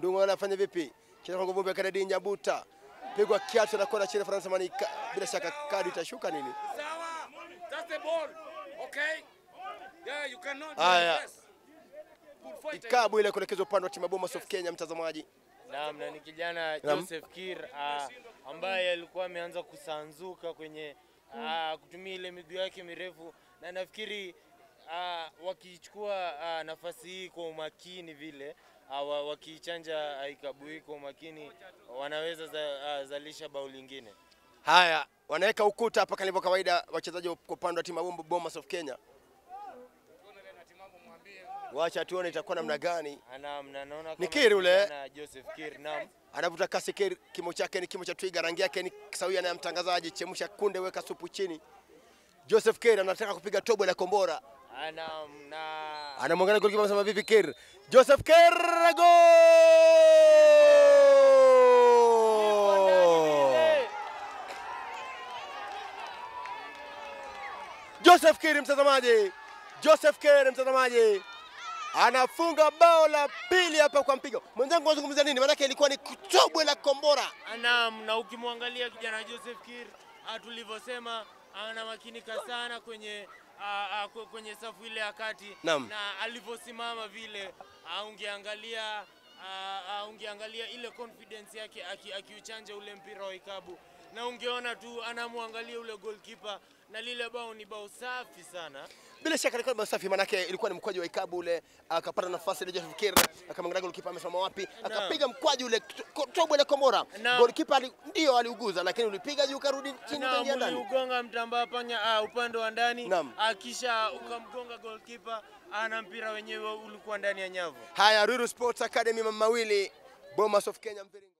Ndungu anafanya vipi? Kisha kwa nguvumbi ya Kennedy Nyabuta. Pigwa kiatu na kona chini Faransa mani bila shaka kadi itashuka nini? Sawa. That's the ball. Okay? Yeah, you cannot do Haya. this. Good fight. Ikabu ile kuelekezwa upande wa timu ya Bomas of Kenya mtazamaji. Naam, na ni kijana Naam. Joseph Kir uh, ambaye alikuwa ameanza kusanzuka kwenye uh, kutumia ile miguu yake mirefu, na nafikiri uh, wakichukua uh, nafasi hii kwa umakini vile uh, wa- wakiichanja uh, ikabu hii kwa umakini wanaweza za, uh, zalisha bao lingine. Haya, wanaweka ukuta hapa kalivyo kawaida wachezaji kwa upande wa timu ya Bomb- Bomas of Kenya. Wacha tuone itakuwa namna gani. Naam, na naona Ni kama Kir ule. kijana Joseph Kir, naam. Anavuta kasi Kir, kimo chake ni kimo cha twiga, rangi yake ni sawia na ya mtangazaji. Chemsha kunde, weka supu chini. Joseph Kir anataka kupiga tobo la kombora. Ah, Naam, na Anamwangalia golikipa anasema vipi Kir? Joseph Kir goal! Joseph Kir mtazamaji. Joseph Kir mtazamaji. Anafunga bao la pili hapa kwa mpigo. Mwenzangu anazungumzia nini? Maana ilikuwa ni tobwe la kombora. Naam, na ukimwangalia kijana Joseph Kir ah, tulivyosema anamakinika sana kwenye ah, ah, kwe- kwenye safu ile ya kati Naam. na alivyosimama vile ah, ungeangalia ah, ah, ungeangalia ile confidence yake aki- akiuchanja ule mpira wa ikabu na ungeona tu anamwangalia ule goalkeeper na lile bao ni bao safi sana. Bila shaka ilikuwa ni safi, manake ilikuwa ni mkwaju wa ikabu ule, akapata nafasi ile Joseph Kir, akamwangalia golikipa amesimama wapi, akapiga mkwaju ule to- tobwe la kombora. Naam. Golikipa ali, ndio aliuguza, lakini ulipiga juu ukarudi chini na ukaingia ndani. ugonga mtambaa panya uh, upande wa ndani Naam. ah, kisha ukamgonga goalkeeper ah, na mpira wenyewe ulikuwa ndani ya nyavu. Haya, Ruiru Sports Academy mawili, Bomas of Kenya Mviringo.